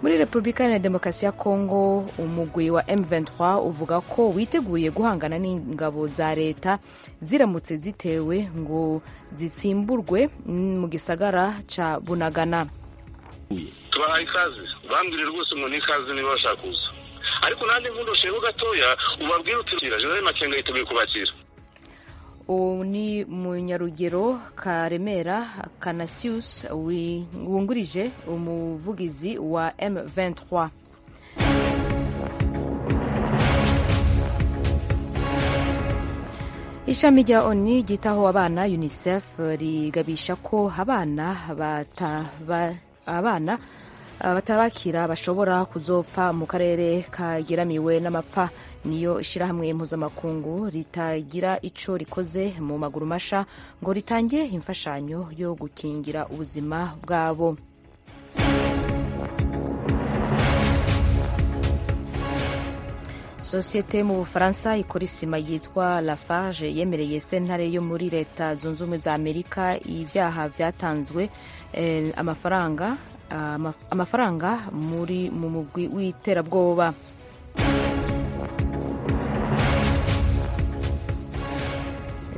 muri repubulika iharanira demokarasi ya kongo umugwi wa m23 uvuga ko witeguriye guhangana n'ingabo za leta ziramutse zitewe ngo zitsimburwe mu gisagara ca bunagana tubahaye ikaze bambwire rwose ngo ni ikaze niba bashaka kuza ariko nanjye nkundosheho gatoya ubabwire uti jenerali makenga yiteguye kubakira ubu ni munyarugero karemera kanasius wungurije umuvugizi wa m23 ishami rya oni ryitaho abana unicef rigabisha ko abana abana abatabakira bashobora kuzopfa mu karere kageramiwe n'amapfa niyo ishyirahamwe mpuzamakungu ritagira icyo rikoze mu maguru masha ngo ritange imfashanyo yo gukingira ubuzima bwabo sosiyete mu bufaransa ikora isima yitwa lafarge yemereye sentare yo muri leta zunze ubumwe za amerika ibyaha byatanzwe amafaranga amafaranga muri mu mugwi w'iterabwoba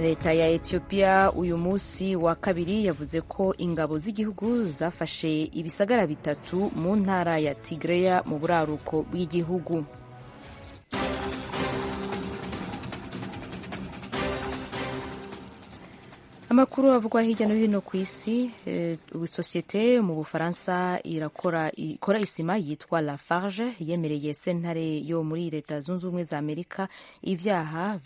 leta ya etiyopiya uyu munsi wa kabiri yavuze ko ingabo z'igihugu zafashe ibisagara bitatu mu ntara ya tigireya mu buraruko bw'igihugu amakuru avugwa hirya no hino ku isi sosiyete mu bufaransa ikora isima yitwa lafarge yemereye sentare yo muri leta zunze ubumwe za amerika ibyaha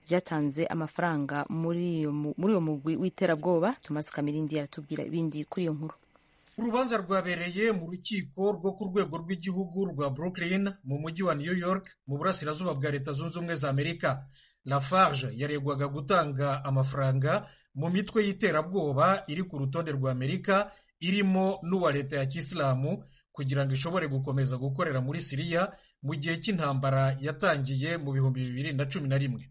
byatanze amafaranga muri uwo mugwi w'iterabwoba tumaze kamirindi yaratubwira ibindi kuri iyo nkuru urubanza rwabereye mu rukiko rwo ku rwego rw'igihugu rwa brooklyn mu mujyi wa new york mu burasirazuba bwa leta zunze ubumwe za amerika lafarge yaregwaga gutanga amafaranga mu mitwe y'iterabwoba iri ku rutonde rwa amerika irimo n'uwa leta ya kisilamu kugira ngo ishobore gukomeza gukorera muri siriya mu gihe cy'intambara yatangiye mu bihumbi bibiri na cumi na rimwe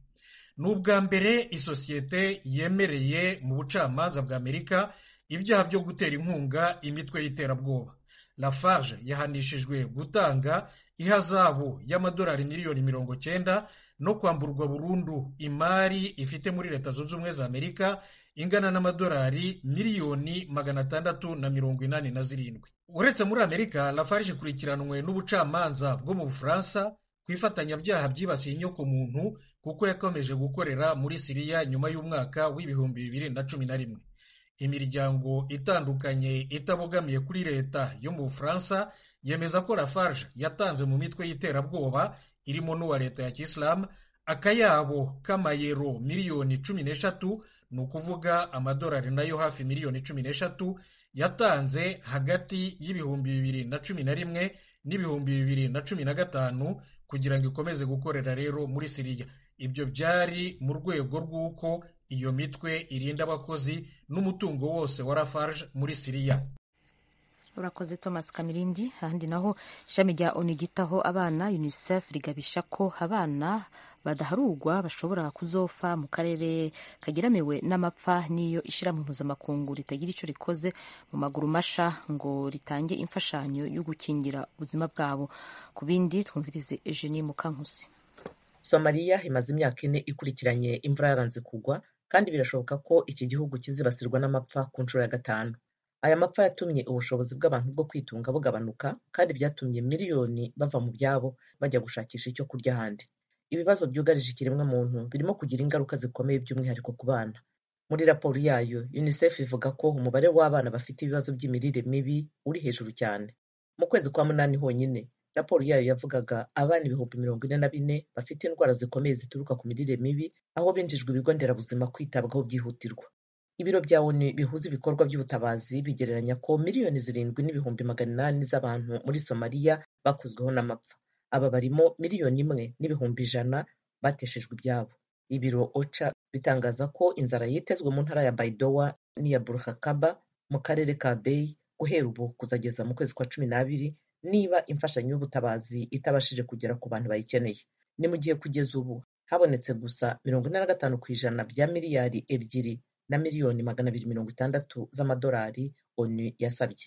ni ubwa mbere isosiyete yemereye mu bucamanza bwa amerika ibyaha byo gutera inkunga imitwe y'iterabwoba lafarge yahanishijwe gutanga ihazabu y'amadolari miliyoni mirongo cyenda no kwamburwa burundu imari ifite muri leta zunze ubumwe za amerika ingana n'amadolari miliyoni magana atandatu na mirongo inani na zirindwi uretse muri amerika lafarge ikurikiranwe n'ubucamanza bwo mu bufaransa ku ifatanyabyaha byibasiye inyoko muntu kuko yakomeje gukorera muri siriya nyuma y'umwaka w'ibihumbi bibiri na cumi na rimwe imiryango itandukanye itabogamiye kuri leta yo mu bufaransa yemeza ko lafarge yatanze mu mitwe y'iterabwoba irimo n'uwa leta ya kisilamu akayabo k'amayero miliyoni cumi n'eshatu ni ukuvuga amadolari nayo hafi miliyoni cumi n'eshatu yatanze hagati y'ibihumbi bibiri na cumi na rimwe n'ibihumbi bibiri na cumi na gatanu kugira ngo ikomeze gukorera rero muri siriya ibyo byari mu rwego rw'uko iyo mitwe irinda abakozi n'umutungo wose wa lafarge muri siriya urakoze thomas kamirindi ahandi naho ishami rya onu ryitaho abana unicef rigabisha ko abana badaharugwa bashobora kuzofa mu karere kageramiwe n'amapfa n'iyo ishyirahamwe mpuzamakungu ritagira icyo rikoze mu maguru masha ngo ritange imfashanyo yo gukingira ubuzima bwabo ku bindi twumvirize eugenie mukankusi somaliya imaze imyaka ine ikurikiranye imvura yaranze kugwa kandi birashoboka ko iki gihugu kizibasirwa n'amapfa ku nshuro ya gatanu aya mapfa yatumye ubushobozi bw'abantu bwo kwitunga bugabanuka kandi byatumye miliyoni bava mu byabo bajya gushakisha icyo kurya ahandi ibibazo byugarije ikiremwamuntu birimo kugira ingaruka zikomeye by'umwihariko ku bana muri raporo yayo unicef ivuga ko umubare w'abana bafite ibibazo by'imirire mibi uri hejuru cyane mu kwezi kwa munani honyine raporo yayo yavugaga abana ibihumbi mirongo ine na bine bafite indwara zikomeye zituruka ku mirire mibi aho binjijwe ibigo nderabuzima kwitabwaho byihutirwa ibiro bya oni bihuza ibikorwa by'ubutabazi bigereranya ko miliyoni zirindwi n'ibihumbi magana inani z'abantu muri somaliya bakuzweho n'amapfa aba barimo miliyoni imwe n'ibihumbi ijana bateshejwe ibyabo ibiro oca bitangaza ko inzara yitezwe mu ntara ya baidowa n'iya burhakaba mu karere ka beyi guhera ubu kuzageza mu kwezi kwa cumi n'abiri niba imfashanyo y'ubutabazi itabashije kugera ku bantu bayikeneye ni mu gihe kugeza ubu habonetse gusa mirongo ine na gatanu ku ijana bya miliyari ebyiri na miliyoni magana abiri mirongo itandatu z'amadolari onu yasabye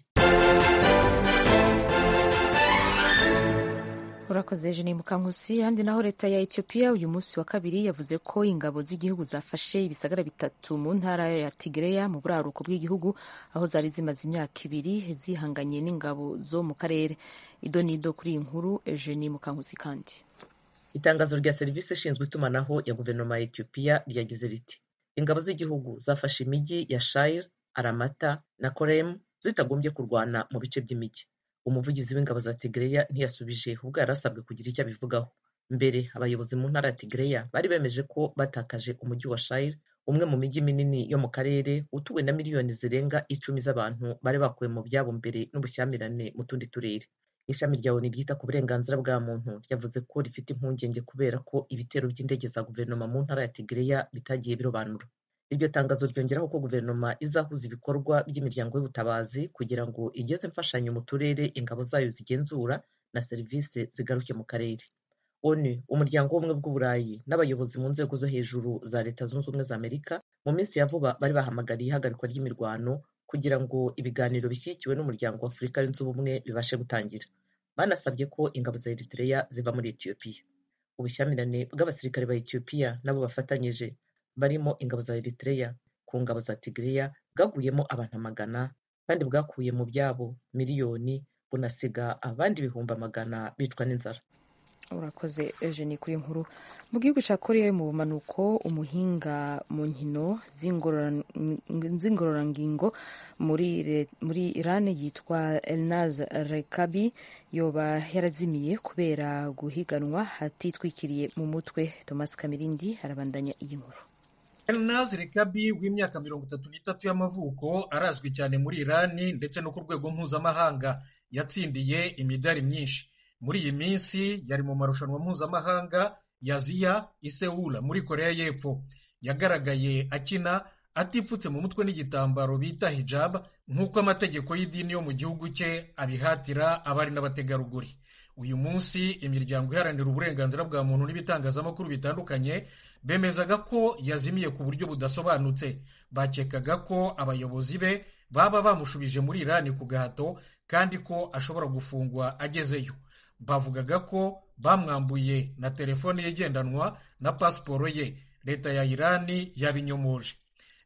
murakoze ejo ni mukankusi ahandi naho leta ya etiyopiya uyu munsi wa kabiri yavuze ko ingabo z'igihugu zafashe ibisagara bitatu mu ntara ya tigereya mu buraruko bw'igihugu aho zari zimaze imyaka ibiri zihanganye n'ingabo zo mu karere ido n'ido kuri iyi nkuru ejo ni mukankusi kandi itangazo rya serivisi ishinzwe itumanaho ya guverinoma ya etiyopiya ryagize riti ingabo z'igihugu zafashe imijyi ya shire aramata na koremu zitagombye kurwana mu bice by'imijyi umuvugizi w'ingabo za tigereya ntiyasubije ubwo yari asabwe kugira icyo abivugaho mbere abayobozi mu ntara ya tigereya bari bemeje ko batakaje umujyi wa shire umwe mu mijyi minini yo mu karere utuwe na miliyoni zirenga icumi z'abantu bari bakuwe mu byabo mbere n'ubushyamirane mu tundi turere ishami rya onu ryita ku burenganzira bwa muntu ryavuze ko rifite impungenge kubera ko ibitero by'indege za guverinoma mu ntara ya tigereya bitagiye birobanura iryo tangazo ryongeraho ko guverinoma izahuza ibikorwa by'imiryango y'ubutabazi kugira ngo igeze imfashanyo mu turere ingabo zayo zigenzura na serivisi zigaruke mu karere onu umuryango w'ubumwe bw'uburayi n'abayobozi mu nzego zo hejuru za leta zunze ubumwe za amerika mu minsi ya vuba bari bahamagariye ihagarikwa ry'imirwano kugira ngo ibiganiro bishyigikiwe n'umuryango wa afurika yunze ubumwe bibashe gutangira banasabye ko ingabo za eritreya ziva muri etiyopiya ubushyamirane bw'abasirikare ba etiyopiya nabo bafatanyije barimo ingabo za eritreya ku ngabo za tigreya bwaguyemo abantu amagana kandi bwakuye mu byabo miliyoni bunasiga abandi ibihumbi amagana bicwa n'inzara urakoze eugenie kuri nkuru mu gihugu cya koreya mu bumanuko umuhinga mu nkino z'ingororangingo muri, muri iran yitwa elnaz rekabi yoba yarazimiye kubera guhiganwa hatitwikiriye mu mutwe thomas kamirindi arabandanya iyi nkuru elnaz rekabi w'imyaka mirongo itatu n'itatu y'amavuko arazwi cyane muri irani ndetse no ku rwego mpuzamahanga yatsindiye imidari myinshi muri iyi minsi yari mu marushanwa mpuzamahanga ya ziya isewula muri koreya y'epfo yagaragaye akina atipfutse mu mutwe n'igitambaro bita hijab nk'uko amategeko y'idini yo mu gihugu cye abihatira abari n'abategarugori uyu munsi imiryango iharanira uburenganzira bwa muntu n'ibitangazamakuru bitandukanye bemezaga ko yazimiye ku buryo budasobanutse bakekaga ko abayobozi be baba bamushubije muri irani ku gahato kandi ko ashobora gufungwa agezeyo bavugaga ko bamwambuye na telefone ye igendanwa na pasiporo ye leta ya irani yabinyomoje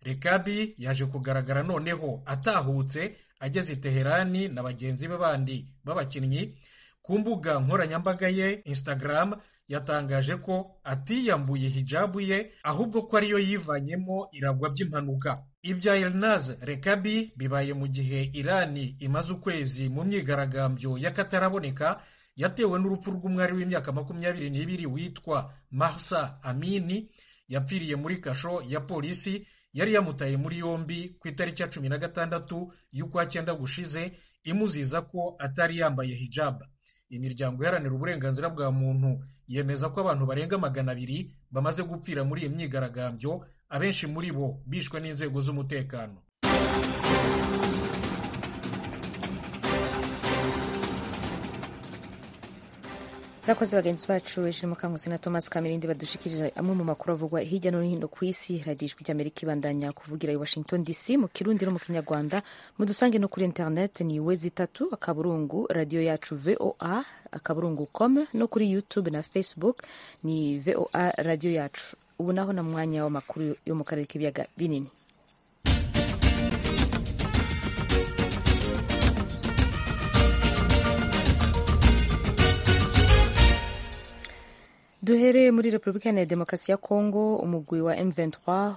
rekabi yaje kugaragara noneho atahutse ageze teherani na bagenzi be bandi b'abakinnyi ku mbuga nkoranyambaga ye instagram yatangaje ko atiyambuye hijabu ye ahubwo ko ariyo yivanyemo iragwa by'impanuka ibya elnaz rekabi bibaye mu gihe irani imaze ukwezi mu myigaragambyo y'akataraboneka yatewe n'urupfu rw'umwari w'imyaka makumyabiri n'ibiri witwa mahsa amini yapfiriye muri kasho ya polisi yari yamutaye muri yombi ku itariki ya cumi na gatandatu y'ukwa cyenda gushize imuziza ko atari yambaye hijab imiryango iharanira uburenganzira bwa muntu yemeza ko abantu barenga magana abiri bamaze gupfira muri iyi myigaragambyo abenshi muri bo bishwe n'inzego z'umutekano Murakoze bagenzi bacu Eshirimo Kankusi na Thomas Kamirindi badushikirije amwe mu makuru avugwa hirya no hino ku isi radiyo ijwi ry'Amerika ibandanya kuvugira i Washington DC mu Kirundi no mu Kinyarwanda mudusange no kuri internet ni wezi tatu akaburungu radiyo yacu VOA akaburungu com no kuri YouTube na Facebook ni VOA radiyo yacu ubu naho na mwanya w'amakuru yo mu karere k'ibiyaga binini duhereye muri repubulika iharanira demokarasi ya kongo umugwi wa m23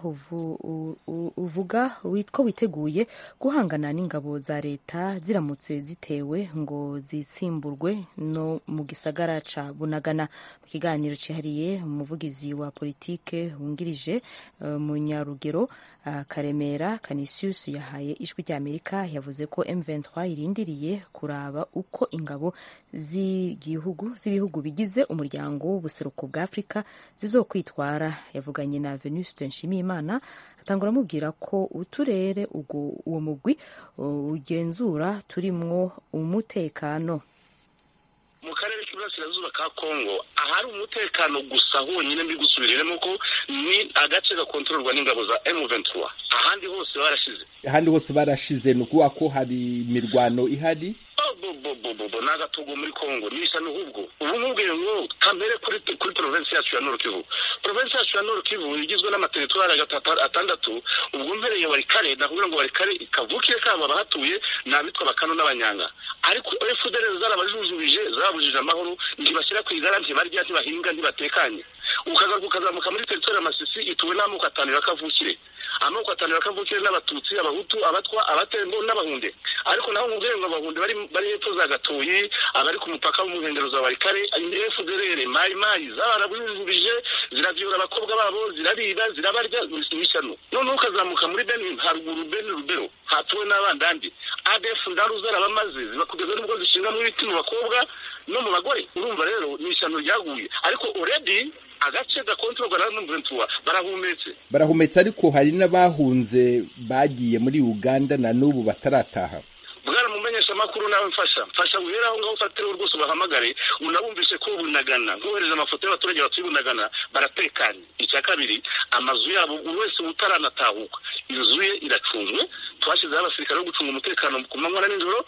uvuga ko witeguye guhangana n'ingabo za leta ziramutse zitewe ngo zitsimburwe no mu gisagara ca bunagana mu kiganiro cyihariye umuvugizi wa politike wungirije uh, munyarugero uh, karemera canisius yahaye ijwi ry'amerika yavuze ko m23 irindiriye kuraba uko ingabo z'ibihugu bigize umuryango w'ubuseruko bwa afurika zizokwitwara yavuganye na venuste nshimiyimana atangura amubwira ko uturere uwo mugwi ugenzura turimwo umutekano mu karere k'iburasirazuba ka kongo ahari umutekano gusa honyine mbi gusubiriyemo ko ni agace gakontororwa n'ingabo za emu ventura ahandi hose barashize ahandi hose barashize ni ukuvuga ko hari imirwano ihari bobobobobo ni agatugu muri kongo ni isa n'ubwo ubu nkubwiye ngo kamere kuri kuri provinsi yacu ya nord kivu provinsi yacu ya nord kivu igizwe n'amateritwari atandatu ubwo mpereye warikare ndakuvuga ngo warikare kavukire kabo abahatuye ni abitwa bakano n'abanyanga ariko fdr zarabajujubije zabujije amahoro ntibashyira ku igara ntibarya ntibahinga ntibatekanye ukagaruka ukazamuka muri teritwari ya masisi ituwe n'amoko atanu ya kavukire amoko atanu ya kavukire n'abatutsi abahutu abatwa abatembo n'abahunde ariko naho nkubwiye ngo abahunde bari bari hepfo za gatoyi abari ku mupaka w'umuhengero za warikare fdr mayi mayi zabarabujubije ziravyura abakobwa babo zirariba zirabarya n'ishyano noneho ukazamuka muri beni haruguru beni rubero hatuwe n'abandandi adf ndaru zarabamaze zibakugeza n'ubwo zishinga mw'ibiti mu bakobwa no mu bagore urumva rero ni ishyano ryaguye ariko already agace gakontororwa na muventura barahumetse barahumetse ariko hari n'abahunze bagiye muri uganda na n'ubu batarataha bwaramumenyesha amakuru nawe mfasha mfasha wihera aho ngaho ufatireho rwose ubahamagare unabumvise ko bunagana nkohereza amafoto y'abaturage batuye bunagana baratekanye icya kabiri amazu yabo buri wese utaranatahuka inzu ye iracunzwe twashyizeho abasirikare bo gucunga umutekano ku manywa na nijoro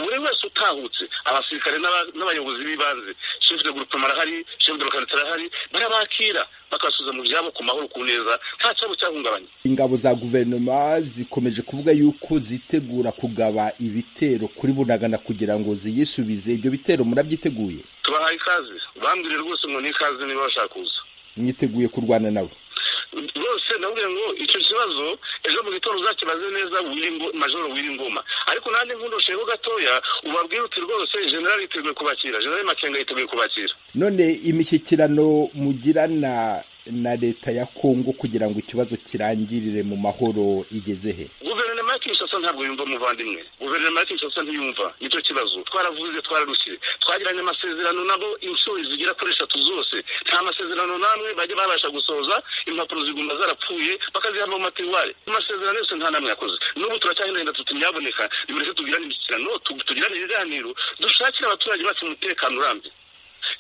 buri wese utahutse abasirikare n'abayobozi b'ibanze shefu de gurupema arahari shefu de lokanitari arahari barabakira bakasubiza mu byabo ku mahoro ku neza nta cyabo cyahungabanye ingabo za guverinoma zikomeje kuvuga yuko zitegura kugaba ibitero kuri bunagana kugira ngo ziyisubize ibyo bitero murabyiteguye tubahaye ikaze bambwire rwose ngo ni ikaze niba bashaka kuza mwiteguye kurwana nabo rwose ndabwira ngo icyo kibazo ejo mu gitondo uzakibaze neza majoro w'ingoma ariko nanjye nkundosheho gatoya ubabwire uti rwose generali yiteguye kubakira generali makenga yiteguye kubakira none imishyikirano mugirana na leta ya kongo kugira ngo ikibazo kirangirire mu mahoro igeze he guverinoma ya kinshasa ntabwo yumva umuvandimwe guverinoma ya kinshasa ntiyumva nicyo kibazo twaravuze twararushye twagiranye amasezerano nabo inshuro zigera kuri eshatu zose nta masezerano n'amwe bajya babasha gusohoza impapuro ziguma zarapfuye bakazihabwa mu matiwari amasezerano yose nta n'amwe yakoze n'ubu turacyahindahinda tuti ntiyaboneka nimureke tugirane imishyikirano tugirane ibiganiro dushakire abaturage bacu umutekano urambye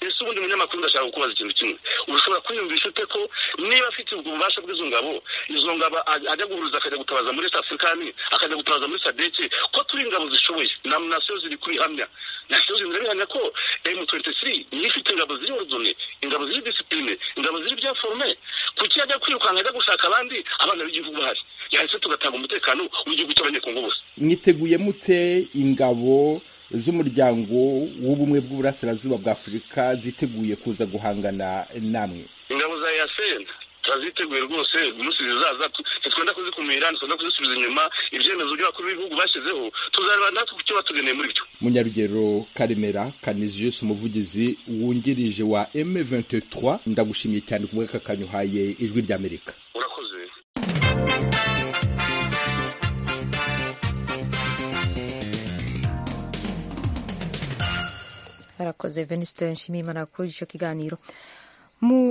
ese ubundi munyamakuru ndashaka kukubaza ikintu kimwe ushobora kwiyumvisha ute ko niba afite ubwo bubasha bw'izo ngabo izo ngabo ajya guhuruza akajya gutabaza muri east africani akajya gutabaza muri sadeki ko turi ingabo zishoboye na nasiyo ziri kubihamya nasiyo ziri birabihamya ko emu tuwenti tiri niyo ifite ingabo ziri orudone ingabo ziri disipurine ingabo ziri byaforume kuki ajya kwirukanka ajya gushaka abandi abana b'igihugu bahari yahise tugatanga umutekano w'igihugu cy'abanyekongo bose mwiteguye mute ingabo z'umuryango w'ubumwe bw'uburasirazuba bwa afurika ziteguye kuza guhangana namwe ingabo za yasena turaziteguye rwose umunsi zizaza twenda kuzikumira twenda kuzisubiza inyuma ibyemezo by'abakuru b'ibihugu bashyizeho tuzareba natwe ku cyo batugeneye muri byo munyarugero karemera kaniziyusi umuvugizi wungirije wa m23 ndagushimiye cyane ku bw'aka kanya uhaye ijwi ry'amerika urakoze barakoze venisite nshimiyimana kuri icyo kiganiro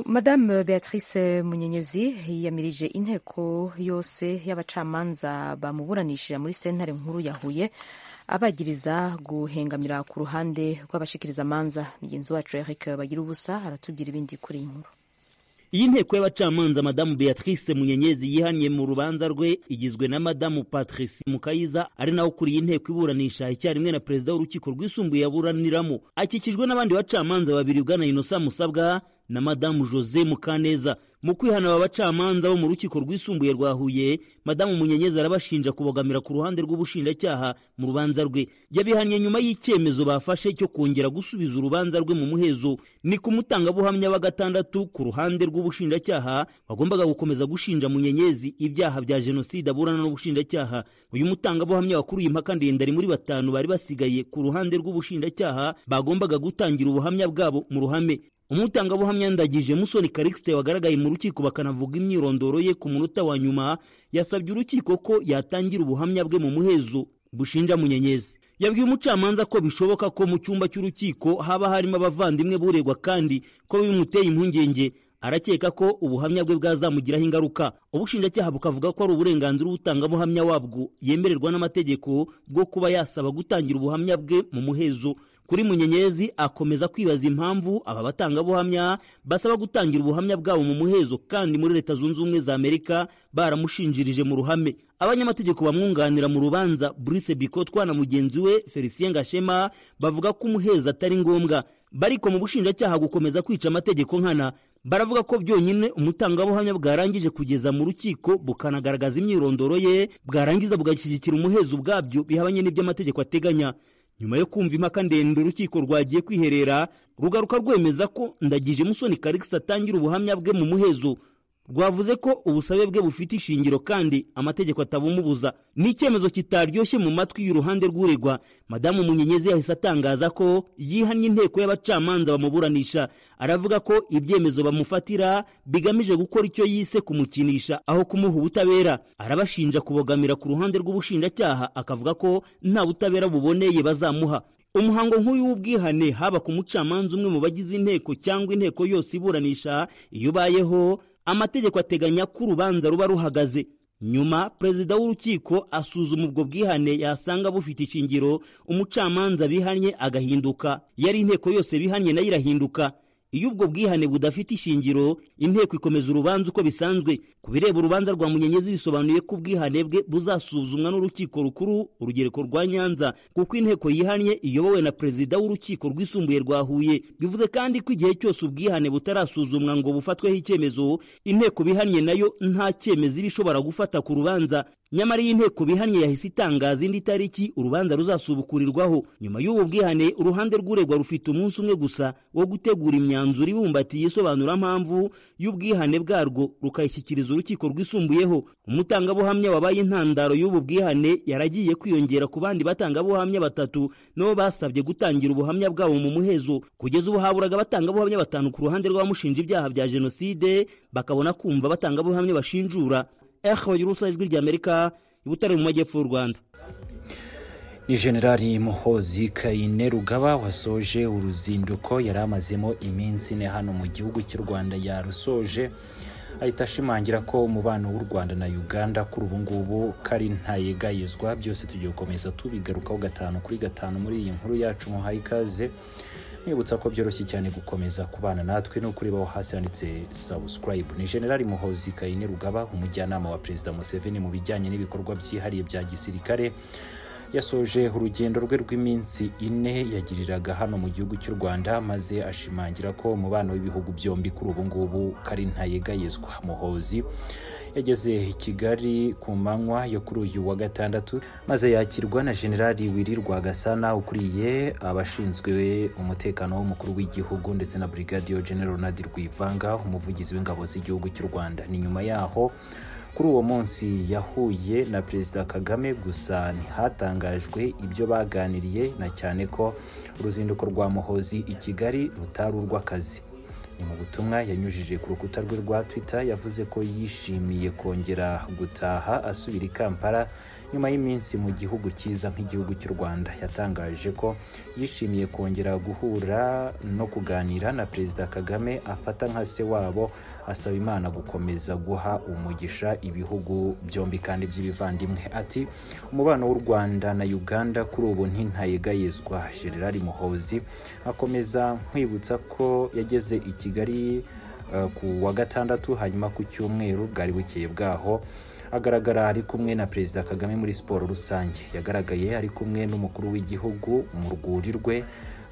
madame beatrice munyenyezi yiyamirije inteko yose y'abacamanza bamuburanishije muri sentare nkuru ya huye abagiriza guhengamira ku ruhande rw'abashikiriza amanza mugenzi wacu eric bagira ubusa aratubwira ibindi kuri iyi nkuru iyi nteko y'abacamanza madamu beatrice munyenyezi yihanye mu rubanza rwe igizwe na madamu patrice mukayiza ari nawe ukuriye inteko iburanisha icyarimwe na perezida w'urukiko rwisumbuye aburaniramo akikijwe n'abandi bacamanza babiri bwana inosa musabwa na madamu jose mukaneza mu kwihana aba bacamanza bo mu rukiko rwisumbuye rwa huye madamu munyenyezi arabashinja kubogamira ku ruhande rw'ubushinjacyaha mu rubanza rwe yabihannye nyuma y'icyemezo bafashe cyo kongera gusubiza urubanza rwe mu muhezo ni ku mutangabuhamya wa gatandatu ku ruhande rw'ubushinjacyaha bagombaga gukomeza gushinja munyenyezi ibyaha bya jenoside aburana n'ubushinjacyaha uyu mutangabuhamya wakuriye impaka ndende ari muri batanu bari basigaye ku ruhande rw'ubushinjacyaha bagombaga gutangira ubuhamya bwabo mu ruhame umutangabuhamya ndagije musoni karikisite wagaragaye mu rukiko bakanavuga imyirondoro ye ku munota wa nyuma yasabye urukiko ko yatangira ubuhamya bwe mu muhezo bushinja munyenyezi yabwiye umucamanza ko bishoboka ko mu cyumba cy'urukiko haba harimo abavandimwe buregwa kandi ko bimuteye impungenge arakeka ko ubuhamya bwe bwazamugiraho ingaruka ubushinjacyaha bukavuga ko ari uburenganzira ubutangabuhamya wabwo yemererwa n'amategeko bwo kuba yasaba gutangira ubuhamya bwe mu muhezo kuri munyenyezi akomeza kwibaza impamvu aba batangabuhamya basaba gutangira ubuhamya bwabo mu muhezo kandi muri leta zunze ubumwe za amerika baramushinjirije mu ruhame abanyamategeko bamwunganira mu rubanza Brice Bicotwa na mugenzi we Felicien Gashema bavuga ko umuheza atari ngombwa bariko mu bushinjacyaha gukomeza kwica amategeko nkana baravuga ko byonyine umutangabuhamya bwarangije kugeza mu rukiko bukanagaragaza imyirondoro ye bwarangiza bugashyigikira umuhezo ubwabyo bihabanye n'iby'amategeko ateganya nyuma yo kumva impaka ndende urukiko rwagiye kwiherera rugaruka rwemeza ko ndagije musoni karikisi atangira ubuhamya bwe mu muhezo rwavuze ko ubusabe bwe bufite ishingiro kandi amategeko atabumubuza ni icyemezo kitaryoshye mu matwi y'uruhande rw'uregwa madamu munyenyezi yahise atangaza ko yihannye inteko y'abacamanza bamuburanisha aravuga ko ibyemezo bamufatira bigamije gukora icyo yise kumukinisha aho kumuha ubutabera arabashinja kubogamira ku ruhande rw'ubushinjacyaha akavuga ko nta butabera buboneye bazamuha umuhango nk'uyu w'ubwihane haba ku mucamanza umwe mu bagize inteko cyangwa inteko yose iburanisha iyo ubayeho amategeko ateganya ko urubanza ruba ruhagaze nyuma perezida w'urukiko asuzuma ubwo bwihane yasanga bufite ishingiro umucamanza bihanye agahinduka yari inteko yose bihanye nayo irahinduka iyo ubwo bwihane budafite ishingiro inteko ikomeza urubanza uko bisanzwe ku bireba urubanza rwa munyenyezi bisobanuye ko ubwihane bwe buzasuzumwa n'urukiko rukuru urugereko rwa nyanza kuko inteko yihanye iyobowe na perezida w'urukiko rwisumbuye rwa huye bivuze kandi ko igihe cyose ubwihane butarasuzumwa ngo bufatweho icyemezo inteko bihanye nayo nta cyemezo iba ishobora gufata ku rubanza nyamara iyi nteko bihanye yahise itangaza indi tariki urubanza ruzasubukurirwaho nyuma y'ubu bwihane uruhande rw'uregwa rufite umunsi umwe gusa wo gutegura imyanzuro ibumbatiye isobanurampamvu y'ubwihane bwarwo rukayishyikiriza urukiko rwisumbuyeho umutangabuhamya wabaye intandaro y'ubu bwihane yaragiye kwiyongera ku bandi batangabuhamya batatu nabo basabye gutangira ubuhamya bwabo mu muhezo kugeza ubu haburaga abatangabuhamya batanu ku ruhande rw'abamushinja ibyaha bya jenoside bakabona kumva abatangabuhamya bashinjura ehoyirusa ijwi ry'amerika ibutare mu majyepfo y'u rwanda ni generali muhozi kayine rugaba wasoje uruzinduko yari amazemo iminsi ine hano mu gihugu cy'u rwanda yarusoje ahita ashimangira ko umubano w'u rwanda na uganda kuri ubu ngubu kari ntayegayezwa byose tugiye gukomeza tubigarukaho gatanu kuri gatanu muri iyi nkuru yacu muhaye ikaze mwibutsa ko byoroshye cyane gukomeza kubana natwe no kuribaho hasi handitse subscribe ni generali muhozi kayine rugaba umujyanama wa perezida museveni mu bijyanye n'ibikorwa byihariye bya gisirikare yasoje urugendo rwe rw'iminsi ine yagiriraga hano mu gihugu cy'u rwanda maze ashimangira ko umubano w'ibihugu byombi kuri ubu ngubu kari ntayegayezwa muhozi yageze i kigali ku manywa yo kuri uyu wa gatandatu maze yakirwa na generali wirirwa gasana ukuriye abashinzwe umutekano w'umukuru w'igihugu ndetse na brigadier general nadi rwivanga umuvugizi w'ingabo z'igihugu cy'u rwanda ni nyuma yaho kuri uwo munsi yahuye na perezida kagame gusa ntihatangajwe ibyo baganiriye na cyane ko uruzinduko rwa muhozi i kigali rutari urw'akazi ni mu butumwa yanyujije ku rukuta rwe rwa twitter yavuze ko yishimiye kongera gutaha asubira i kampala nyuma y'iminsi mu gihugu cyiza nk'igihugu cy'u rwanda yatangaje ko yishimiye kongera guhura no kuganira na perezida kagame afata nka se wabo asaba imana gukomeza guha umugisha ibihugu byombi kandi by'ibivandimwe ati umubano w'u rwanda na uganda kuri ubu ntintayegayezwa generali muhozi akomeza nkwibutsa ko yageze i kigali uh, ku wa gatandatu hanyuma ku cyumweru bwari bukeye bwaho agaragara ari kumwe na perezida kagame muri siporo rusange yagaragaye ari kumwe n'umukuru w'igihugu mu rwuri rwe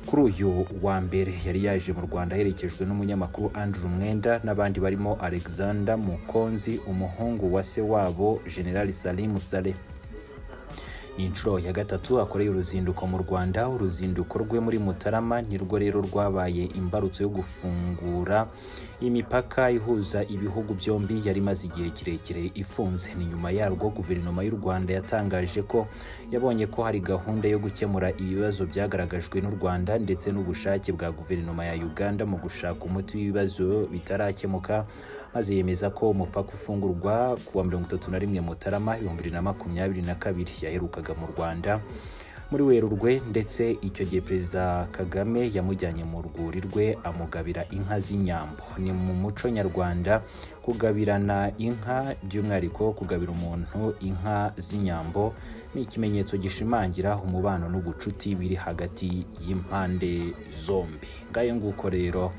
kuri uyu wa mbere yari yaje mu rwanda aherekejwe n'umunyamakuru andrew mwenda n'abandi barimo alexander mukonzi umuhungu wa se wabo generali salimu sale ni inshuro ya gatatu akoreye uruzinduko mu rwanda uruzinduko rwe muri mutarama nirwo rero rwabaye imbarutso yo gufungura imipaka ihuza ibihugu byombi yari imaze igihe kirekire ifunze ni nyuma yarwo guverinoma y'u rwanda yatangaje ko yabonye ko hari gahunda yo gukemura ibibazo byagaragajwe n'u rwanda ndetse n'ubushake bwa guverinoma ya uganda mu gushaka umuti w'ibibazo bitarakemuka maze yemeza ko umupaka ufungurwa ku wa mirongo itatu na rimwe mutarama ibihumbi bibiri na makumyabiri na kabiri yaherukaga mu rwanda muri werurwe ndetse icyo gihe perezida kagame yamujyanye mu rwuri rwe amugabira inka z'inyambo ni mu muco nyarwanda kugabirana inka by'umwihariko kugabira umuntu inka z'inyambo ni ikimenyetso gishimangira umubano n'ubucuti biri hagati y'impande zombi ngayo nguko rero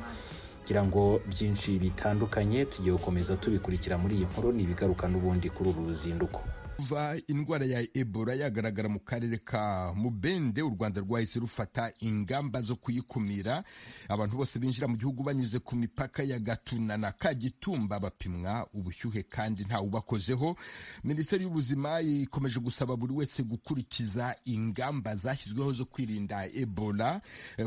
kugira ngo byinshi bitandukanye tugiye gukomeza tubikurikira muri iyi nkuru ni ibigaruka n'ubundi kuri uru ruzinduko kuva indwara ya ebola yagaragara mu karere ka mubende u rwanda rwahise rufata ingamba zo kuyikumira abantu bose binjira mu gihugu banyuze ku mipaka ya gatuna na kagitumba bapimwa ubushyuhe kandi ntawe ubakozeho minisiteri y'ubuzima ikomeje gusaba buri wese gukurikiza ingamba zashyizweho zo kwirinda ebola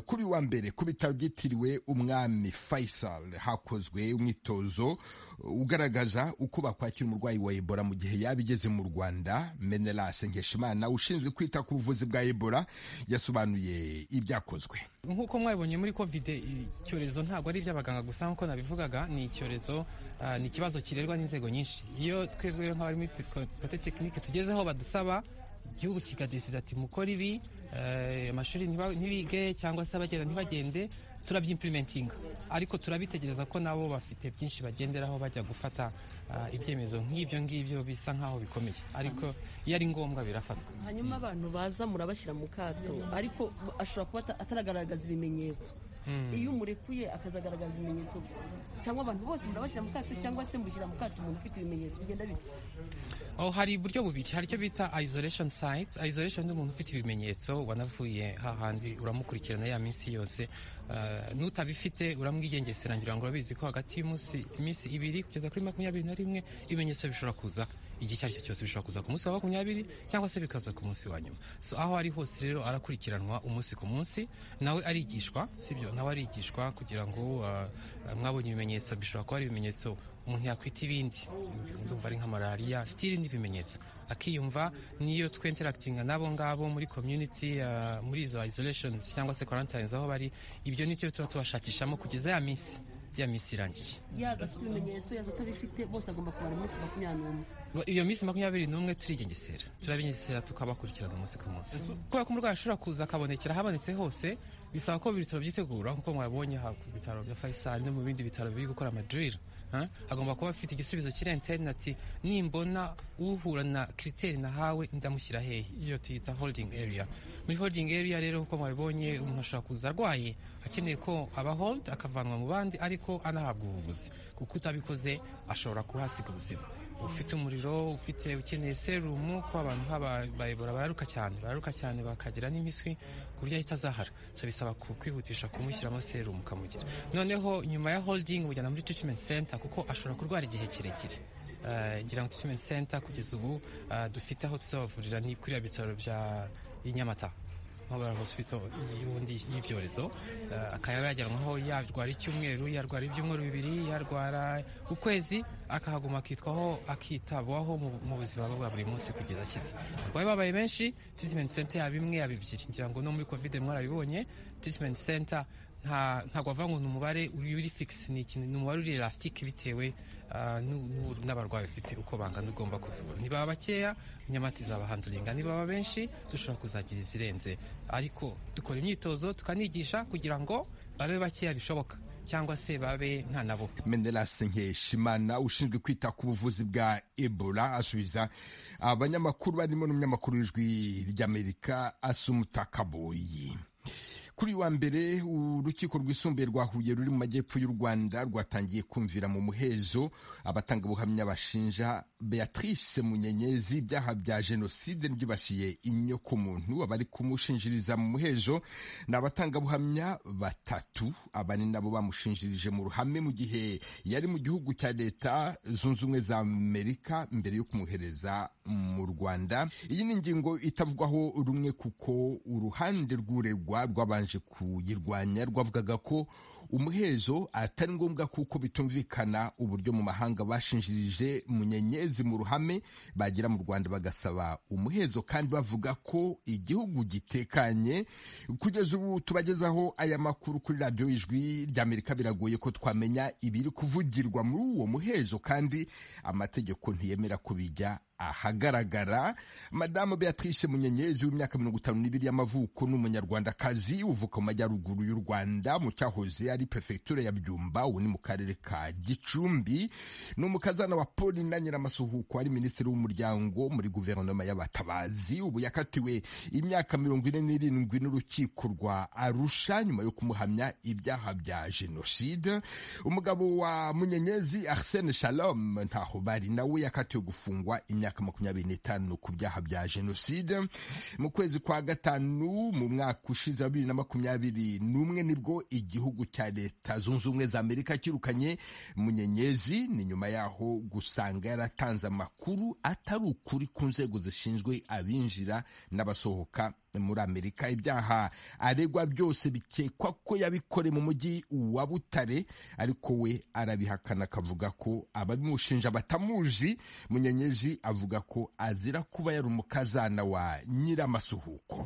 kuri wa mbere ku bitaro byitiriwe umwami faisal hakozwe umwitozo ugaragaza uko bakwakira umurwayi wa ebola mu gihe yaba igeze mu rwanda rwanda menelase nkeshimana ushinzwe kwita ku buvuzi bwa ebola yasobanuye ibyakozwe nk'uko mwabibonye muri covid icyorezo ntabwo ari iby'abaganga gusa nk'uko nabivugaga ni icyorezo ni ikibazo kirerwa n'inzego nyinshi iyo twebwe nk'abari muri kote tekinike tugezeho badusaba igihugu kikadesida ati mukore ibi amashuri ntibige cyangwa se abagenda ntibagende turabyimprimentinga ariko turabitegereza ko nabo bafite byinshi bagenderaho bajya gufata ibyemezo nk'ibyo ngibyo bisa nk'aho bikomeye ariko iyo ari ngombwa birafatwa hanyuma abantu baza murabashyira mu kato ariko ashobora kuba ataragaragaza ibimenyetso iyo umurekuye akazagaragaza ibimenyetso cyangwa abantu bose murabashyira mu kato cyangwa se mushyira mu kato umuntu ufite ibimenyetso bigenda bite aho hari uburyo bubiri hari icyo bita isolation site isolation n'umuntu ufite ibimenyetso wanavuye hahandi uramukurikirana ya minsi yose n'utabifite uramwigengeserangira ngo urabizi ko hagati y'iminsi ibiri kugeza kuri makumyabiri na rimwe ibimenyetso bishobora kuza igihe icyo ari cyo cyose bishobora kuza ku munsi wa makumyabiri cyangwa se bikaza ku munsi wa nyuma so aho ari hose rero arakurikiranwa umunsi ku munsi nawe arigishwa sibyo nawe arigishwa kugira ngo mwabonye ibimenyetso bishobora kuba ari ibimenyetso umuntu yakwita ibindi ndumva ari nka malariya sitiri n'ibimenyetso akiyumva niyo twenterakitinga n'abo ngabo muri community uh, muri izo isolation cyangwa se quarantines aho bari ibyo nicyo tuba tubashakishamo kugeza ya minsi ya minsi irangiye yaza afite ibimenyetso yaza atabifite bose agomba kubara iminsi makumyabiri n'umwe iyo minsi makumyabiri n'umwe turigengesera turabigengesera tukabakurikirana umunsi ku munsi kubera ko umurwayi ashobora kuza akabonekera ahabonetse hose bisaba ko ibitaro byitegura nk'uko mwabonye ku bitaro bya fayisali no mu bindi bitaro biri gukora amadirira agomba kuba afite igisubizo kiri interineti nimbona uhura na kiriteri nahawe ndamushyira hehe iyo tuyita holdingi area muri holdingi area rero nk'uko mwabibonye umuntu ashobora kuza arwaye akeneye ko aba holdi akavanwa mu bandi ariko anahabwa ubuvuzi kuko utabikoze ashobora kuhasiga ubuzima ufite umuriro ufite ukeneye serumu ko abantu bayobora bararuka cyane bararuka cyane bakagira n'imiswi ku buryo ahita azahara so bisaba kwihutisha kumushyiramo serumu ukamugira noneho nyuma ya holdingi mujyana muri treatment center kuko ashobora kurwara igihe kirekire ngira ngo treatment center kugeza ubu dufite aho tuzabavurira ni kuri bitaro bya nyamata nk'abara hospital y'ubundi y'ibyorezo akaba yajyanwaho yarwara icyumweru yarwara ibyumweru bibiri yarwara ukwezi akahaguma akitwaho akitabwaho mu buzima bwa buri munsi kugeza akize bari babaye benshi treatment center yaba imwe yaba ebyiri ngira ngo no muri covid mwarabibonye treatment center ntabwo wavuga ngo ni umubare uri fix ni ikintu ni umubare uri elastic bitewe n'abarwayi bafite uko bangana ugomba kuvura ntibaba bakeya nyamata izaba handuringa nibaba benshi dushobora kuzagira izirenze ariko dukora imyitozo tukanigisha kugira ngo babe bakeya bishoboka cyangwa se babe nka nabo menerase nkeshimana ushinzwe kwita ku buvuzi bwa ebola asubiza abanyamakuru barimo n'umunyamakuru w'ijwi ry'amerika asumuta kaboyi kuri wa mbere urukiko rwisumbuye rwa huye ruri mu majyepfo y'u rwanda rwatangiye kumvira mu muhezo abatanga ubuhamya bashinja beatrice munyenyezi ibyaha bya jenoside byibasiye inyokomuntu abari kumushinjiriza mu muhezo ni abatangabuhamya batatu aba ni nabo bamushinjirije mu ruhame mu gihe yari mu gihugu cya leta zunze ubumwe za amerika mbere yo kumwohereza mu rwanda iyi ni ingingo itavugwaho rumwe kuko uruhande rw'uregwa rwabanje kuyirwanya rwavugaga ko umuhezo atari ngombwa kuko bitumvikana uburyo mu mahanga bashinjirije munyenyezi mu ruhame bagera mu rwanda bagasaba umuhezo kandi bavuga ko igihugu gitekanye kugeza ubu tubagezaho aya makuru kuri radiyo ijwi ry'amerika biragoye ko twamenya ibiri kuvugirwa muri uwo muhezo kandi amategeko ntiyemera ko bijya ahagaragara madamu beatrice munyenyezi w'imyaka mirongo itanu n'ibiri y'amavuko ni umunyarwandakazi uvuka mu majyaruguru y'u rwanda mu cyahoze ari perefegitura ya byumba ubu ni mu karere ka gicumbi ni umukazana wa paulina nyiramasuhuko ari minisitiri w'umuryango muri guverinoma y'abatabazi ubu yakatiwe imyaka mirongo ine n'irindwi n'urukiko rwa arusha nyuma yo kumuhamya ibyaha bya jenoside umugabo wa munyenyezi arsene shalom ntaho bari nawe yakatiwe gufungwa imyaka imyaka makumyabiri n'itanu ku byaha bya jenoside mu kwezi kwa gatanu mu mwaka ushize wa bibiri na makumyabiri n'umwe nibwo igihugu cya leta zunze ubumwe za amerika cyirukanye munyenyezi ni nyuma yaho gusanga yaratanze amakuru atari ukuri ku nzego zishinzwe abinjira n'abasohoka muri amerika ibyaha aregwa byose bikekwa ko yabikore mu mujyi wa butare ariko we arabihakana akavuga ko ababimushinja batamuzi munyenyezi avuga ko azira kuba yari umukazana wa nyiramasuhuko